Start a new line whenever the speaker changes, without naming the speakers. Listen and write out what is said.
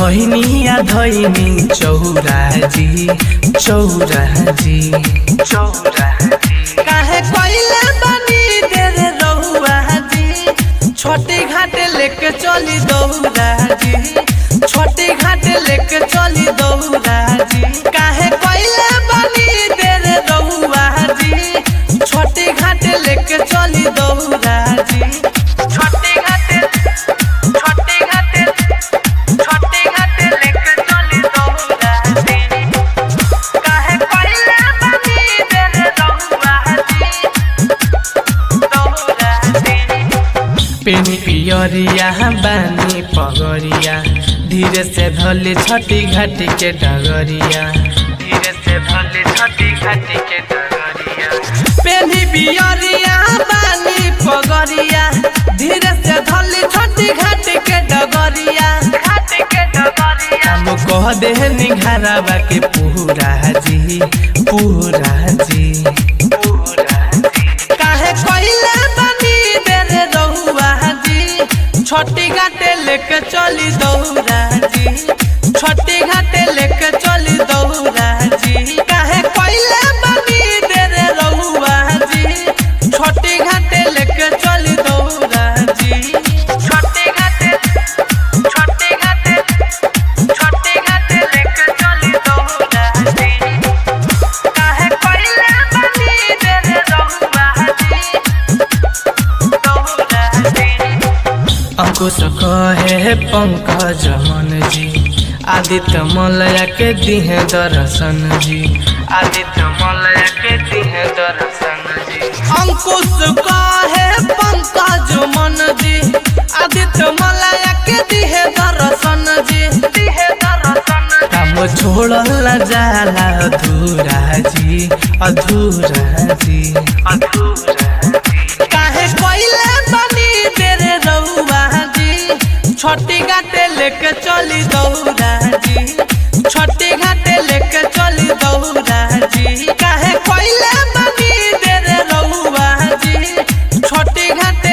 गहिनिया धैनी चौराजी चौराजी चौराजी काहे कइले बनी देर रहुआ जी छोटी घाटे लेके चली दौड़ा जी छोटी घाटे लेके चली दौड़ा जी काहे कइले बनी देर रहुआ जी छोटी घाटे लेके चली दौड़ा जी छोटी घाटे छोटी घाटे छोटी घाटे लेके चली दौड़ा जी काहे कइले बनी देर रहुआ जी दौड़ा जी पेनी पियरिया बानी पगरिया धीरे से धले छठी घाटी के डगरिया धीरे से धले छठी घाटी के डगरिया पेनी पियरिया बानी पगरिया धीरे से धले छठी घाटी के डगरिया घाटी के डगरिया हम कह दे निघारावा के पूरा जी पूरा जी पूरा जी काहे कइले बनी देर रहुआ जी छोटी घाटे लेके चली दौड़ा जी छोटी घाटे लेके चली दौड़ा जी काहे कइले बनी देर रहुआ जी छोटी घाटे लेके चली दौड़ा जी छोटी घाटे छोटी घाटे छोटी घाटे लेके चली दौड़ा जी काहे कइले बनी देर रहुआ जी अंकुश कहे पंकज मन जी आदित्य मलया के दिहे दर्शन जी आदित्य मलया के दिहे दर्शन जी अंकुश कहे पंकज मन जी आदित्य मलया के दिहे दर्शन जी दिहे दर्शन काम छोड़ल जाला अधूरा जी अधूरा जी अधूरा जी काहे कइले बनी तेरे रहुआ जी छोटी घाटे लेके चली दौड़ा जी छोटी घाटे लेके चली दौड़ा जी काहे कइले बनी तेरे रहुआ जी छोटी घाटे